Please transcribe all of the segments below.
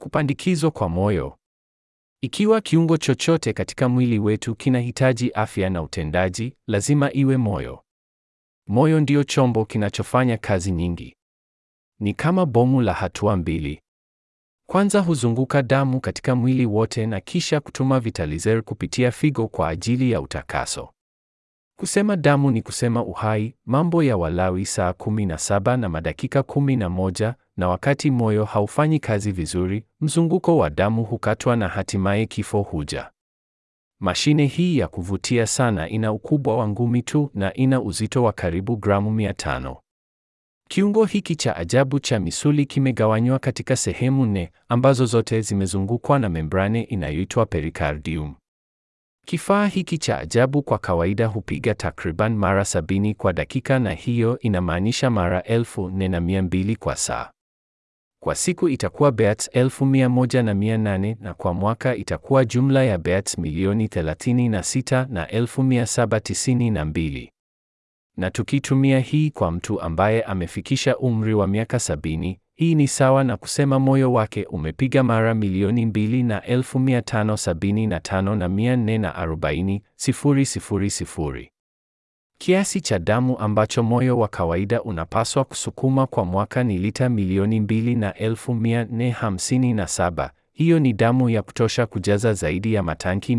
Kupandikizwa kwa moyo. Ikiwa kiungo chochote katika mwili wetu kinahitaji afya na utendaji, lazima iwe moyo. Moyo ndio chombo kinachofanya kazi nyingi. Ni kama bomu la hatua mbili. Kwanza huzunguka damu katika mwili wote na kisha kutuma vitalizer kupitia figo kwa ajili ya utakaso. Kusema damu ni kusema uhai, Mambo ya Walawi saa 17 na madakika 11. Na wakati moyo haufanyi kazi vizuri, mzunguko wa damu hukatwa na hatimaye kifo huja. Mashine hii ya kuvutia sana ina ukubwa wa ngumi tu na ina uzito wa karibu gramu 500. Kiungo hiki cha ajabu cha misuli kimegawanywa katika sehemu nne ambazo zote zimezungukwa na membrane inayoitwa pericardium. Kifaa hiki cha ajabu kwa kawaida hupiga takriban mara sabini kwa dakika na hiyo inamaanisha mara elfu nne na mia mbili kwa saa. Kwa siku itakuwa beats elfu mia moja na mia nane na kwa mwaka itakuwa jumla ya beats milioni 36 na elfu mia saba tisini na mbili. Na tukitumia hii kwa mtu ambaye amefikisha umri wa miaka sabini, hii ni sawa na kusema moyo wake umepiga mara milioni mbili na elfu mia tano sabini na tano na mia nne na arobaini sifuri sifuri sifuri. Kiasi cha damu ambacho moyo wa kawaida unapaswa kusukuma kwa mwaka ni lita milioni mbili na elfu mia nne hamsini na saba. Hiyo ni damu ya kutosha kujaza zaidi ya matanki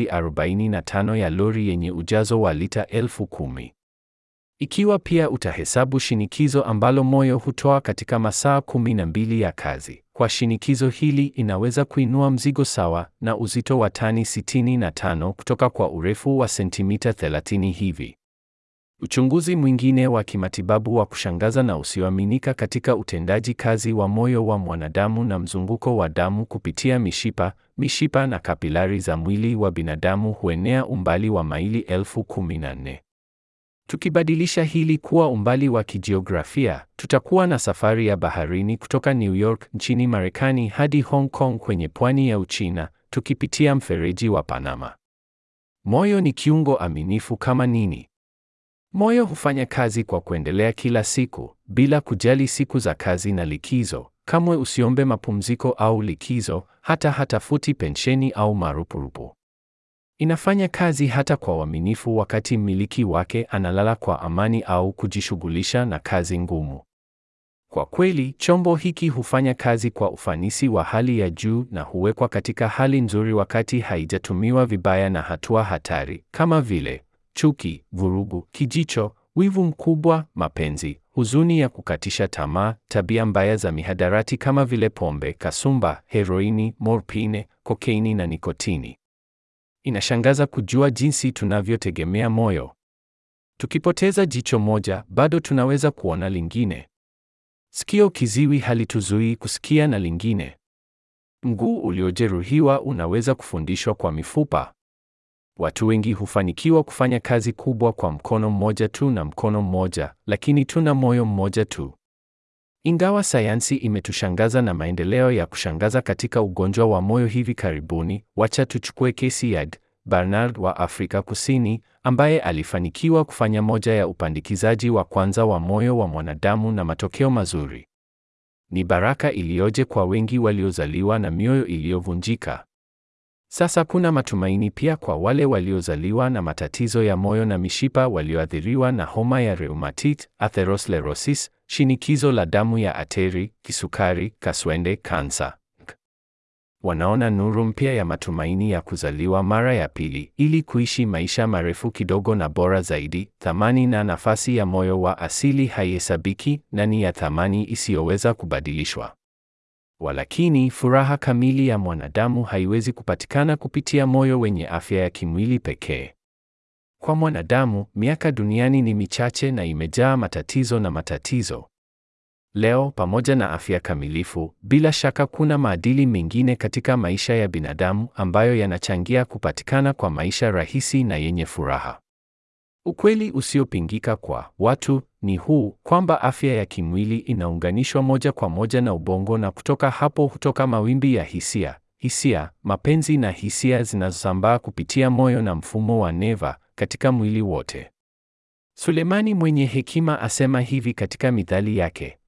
245 ya lori yenye ujazo wa lita elfu kumi. Ikiwa pia utahesabu shinikizo ambalo moyo hutoa katika masaa 12 ya kazi, kwa shinikizo hili inaweza kuinua mzigo sawa na uzito wa tani 65 kutoka kwa urefu wa sentimita 30 hivi. Uchunguzi mwingine wa kimatibabu wa kushangaza na usioaminika katika utendaji kazi wa moyo wa mwanadamu na mzunguko wa damu kupitia mishipa, mishipa na kapilari za mwili wa binadamu huenea umbali wa maili elfu kumi na nne. Tukibadilisha hili kuwa umbali wa kijiografia, tutakuwa na safari ya baharini kutoka New York nchini Marekani hadi Hong Kong kwenye pwani ya Uchina, tukipitia mfereji wa Panama. Moyo ni kiungo aminifu kama nini. Moyo hufanya kazi kwa kuendelea kila siku, bila kujali siku za kazi na likizo. Kamwe usiombe mapumziko au likizo, hata hatafuti pensheni au marupurupu. Inafanya kazi hata kwa uaminifu wakati mmiliki wake analala kwa amani au kujishughulisha na kazi ngumu. Kwa kweli, chombo hiki hufanya kazi kwa ufanisi wa hali ya juu na huwekwa katika hali nzuri wakati haijatumiwa vibaya na hatua hatari kama vile chuki, vurugu, kijicho, wivu mkubwa, mapenzi, huzuni ya kukatisha tamaa, tabia mbaya za mihadarati kama vile pombe, kasumba, heroini, morphine, kokeini na nikotini. Inashangaza kujua jinsi tunavyotegemea moyo. Tukipoteza jicho moja, bado tunaweza kuona lingine. Sikio kiziwi halituzuii kusikia na lingine. Mguu uliojeruhiwa unaweza kufundishwa kwa mifupa. Watu wengi hufanikiwa kufanya kazi kubwa kwa mkono mmoja tu na mkono mmoja, lakini tuna moyo mmoja tu. Ingawa sayansi imetushangaza na maendeleo ya kushangaza katika ugonjwa wa moyo hivi karibuni, wacha tuchukue kesi ya Bernard wa Afrika Kusini ambaye alifanikiwa kufanya moja ya upandikizaji wa kwanza wa moyo wa mwanadamu na matokeo mazuri. Ni baraka iliyoje kwa wengi waliozaliwa na mioyo iliyovunjika. Sasa kuna matumaini pia kwa wale waliozaliwa na matatizo ya moyo na mishipa walioathiriwa na homa ya rheumatit, atherosclerosis, shinikizo la damu ya ateri, kisukari, kaswende, kansa. Wanaona nuru mpya ya matumaini ya kuzaliwa mara ya pili ili kuishi maisha marefu kidogo na bora zaidi. Thamani na nafasi ya moyo wa asili haihesabiki na ni ya thamani isiyoweza kubadilishwa. Walakini, furaha kamili ya mwanadamu haiwezi kupatikana kupitia moyo wenye afya ya kimwili pekee. Kwa mwanadamu, miaka duniani ni michache na imejaa matatizo na matatizo. Leo, pamoja na afya kamilifu, bila shaka kuna maadili mengine katika maisha ya binadamu ambayo yanachangia kupatikana kwa maisha rahisi na yenye furaha. Ukweli usiopingika kwa watu ni huu kwamba afya ya kimwili inaunganishwa moja kwa moja na ubongo na kutoka hapo hutoka mawimbi ya hisia, hisia, mapenzi na hisia zinazosambaa kupitia moyo na mfumo wa neva katika mwili wote. Sulemani mwenye hekima asema hivi katika mithali yake,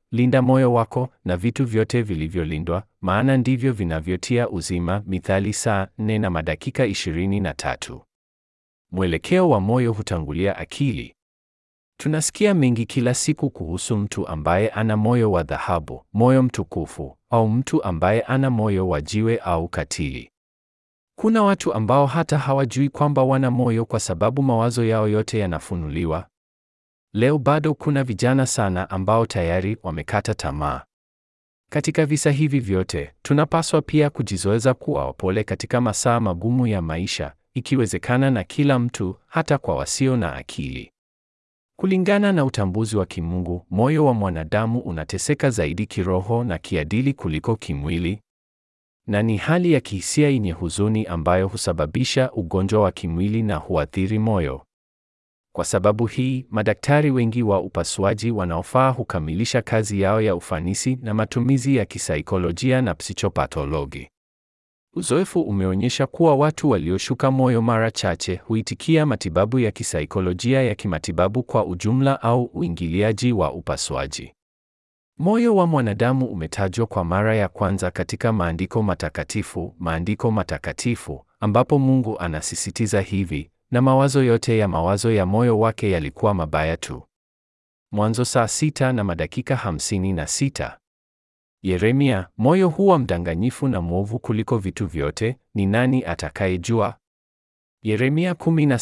linda moyo wako na vitu vyote vilivyolindwa, maana ndivyo vinavyotia uzima. Mithali saa nne na madakika ishirini na tatu. Mwelekeo wa moyo hutangulia akili. Tunasikia mengi kila siku kuhusu mtu ambaye ana moyo wa dhahabu, moyo mtukufu, au mtu ambaye ana moyo wa jiwe au katili. Kuna watu ambao hata hawajui kwamba wana moyo kwa sababu mawazo yao yote yanafunuliwa. Leo bado kuna vijana sana ambao tayari wamekata tamaa. Katika visa hivi vyote, tunapaswa pia kujizoeza kuwa wapole katika masaa magumu ya maisha, ikiwezekana na kila mtu, hata kwa wasio na akili. Kulingana na utambuzi wa kimungu, moyo wa mwanadamu unateseka zaidi kiroho na kiadili kuliko kimwili, na ni hali ya kihisia yenye huzuni ambayo husababisha ugonjwa wa kimwili na huathiri moyo. Kwa sababu hii, madaktari wengi wa upasuaji wanaofaa hukamilisha kazi yao ya ufanisi na matumizi ya kisaikolojia na psikopatologi. Uzoefu umeonyesha kuwa watu walioshuka moyo mara chache huitikia matibabu ya kisaikolojia ya kimatibabu kwa ujumla au uingiliaji wa upasuaji. Moyo wa mwanadamu umetajwa kwa mara ya kwanza katika maandiko matakatifu, maandiko matakatifu ambapo Mungu anasisitiza hivi, na mawazo yote ya mawazo ya moyo wake yalikuwa mabaya tu. Mwanzo saa sita na madakika hamsini na sita. Yeremia, moyo huwa mdanganyifu na mwovu kuliko vitu vyote, ni nani atakayejua? Yeremia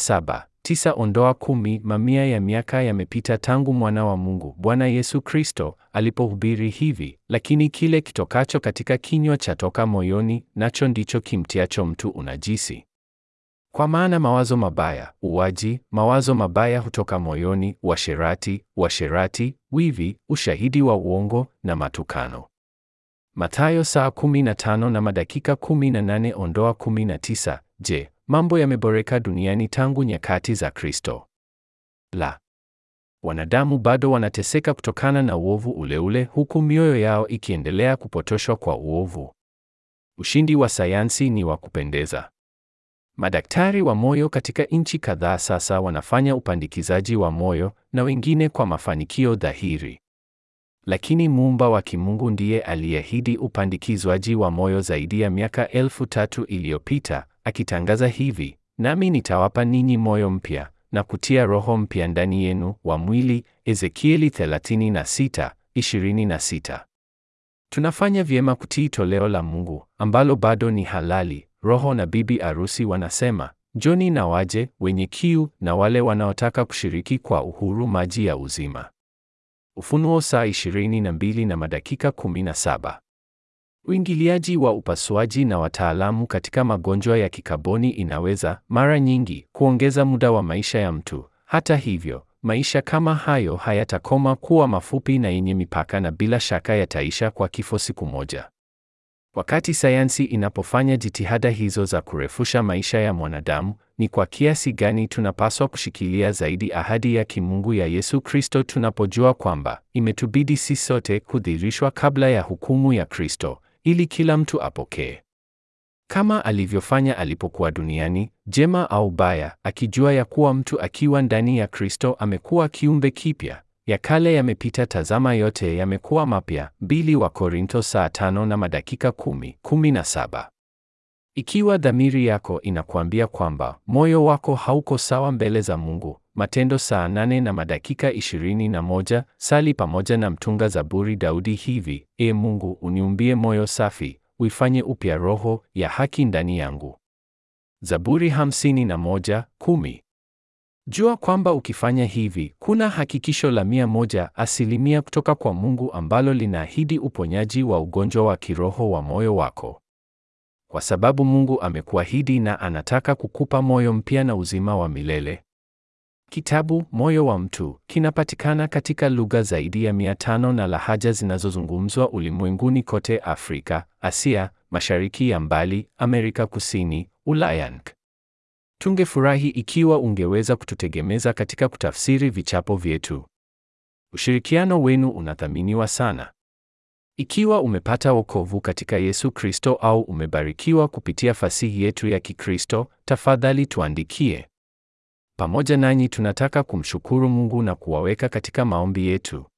17:9 ondoa kumi. Mamia ya miaka yamepita tangu mwana wa Mungu Bwana Yesu Kristo alipohubiri hivi, lakini kile kitokacho katika kinywa chatoka moyoni, nacho ndicho kimtiacho mtu unajisi. Kwa maana mawazo mabaya, uwaji, mawazo mabaya hutoka moyoni, uasherati, uasherati, wivi, ushahidi wa uongo na matukano. Mathayo saa 15 na madakika 18 ondoa 19. Je, mambo yameboreka duniani tangu nyakati za Kristo? La. Wanadamu bado wanateseka kutokana na uovu ule ule huku mioyo yao ikiendelea kupotoshwa kwa uovu. Ushindi wa sayansi ni wa kupendeza. Madaktari wa moyo katika nchi kadhaa sasa wanafanya upandikizaji wa moyo na wengine kwa mafanikio dhahiri. Lakini muumba wa kimungu ndiye aliahidi upandikizwaji wa moyo zaidi ya miaka elfu tatu iliyopita, akitangaza hivi, nami nitawapa ninyi moyo mpya na kutia roho mpya ndani yenu wa mwili, Ezekieli 36:26. Tunafanya vyema kutii toleo la Mungu ambalo bado ni halali. Roho na bibi arusi wanasema, njoni na waje, wenye kiu na wale wanaotaka kushiriki kwa uhuru maji ya uzima. Ufunuo saa 22 na madakika 17. Uingiliaji wa upasuaji na wataalamu katika magonjwa ya kikaboni inaweza mara nyingi kuongeza muda wa maisha ya mtu. Hata hivyo, maisha kama hayo hayatakoma kuwa mafupi na yenye mipaka na bila shaka yataisha kwa kifo siku moja. Wakati sayansi inapofanya jitihada hizo za kurefusha maisha ya mwanadamu, ni kwa kiasi gani tunapaswa kushikilia zaidi ahadi ya kimungu ya Yesu Kristo tunapojua kwamba imetubidi sisi sote kudhihirishwa kabla ya hukumu ya Kristo ili kila mtu apokee kama alivyofanya alipokuwa duniani, jema au baya, akijua ya kuwa mtu akiwa ndani ya Kristo amekuwa kiumbe kipya. Ya kale yamepita, tazama yote yamekuwa mapya. Mbili wa Korinto saa tano na madakika kumi, kumi na saba. Ikiwa dhamiri yako inakuambia kwamba moyo wako hauko sawa mbele za Mungu, Matendo saa nane na madakika ishirini na moja, sali pamoja na mtunga zaburi Daudi hivi: E Mungu, uniumbie moyo safi, uifanye upya roho ya haki ndani yangu. Zaburi hamsini na moja, kumi. Jua kwamba ukifanya hivi, kuna hakikisho la mia moja asilimia kutoka kwa Mungu ambalo linaahidi uponyaji wa ugonjwa wa kiroho wa moyo wako. Kwa sababu Mungu amekuahidi na anataka kukupa moyo mpya na uzima wa milele. Kitabu Moyo wa Mtu kinapatikana katika lugha zaidi ya mia tano na lahaja zinazozungumzwa ulimwenguni kote: Afrika, Asia, Mashariki ya Mbali, Amerika Kusini, Ulaya. Tungefurahi ikiwa ungeweza kututegemeza katika kutafsiri vichapo vyetu. Ushirikiano wenu unathaminiwa sana. Ikiwa umepata wokovu katika Yesu Kristo au umebarikiwa kupitia fasihi yetu ya Kikristo, tafadhali tuandikie. Pamoja nanyi tunataka kumshukuru Mungu na kuwaweka katika maombi yetu.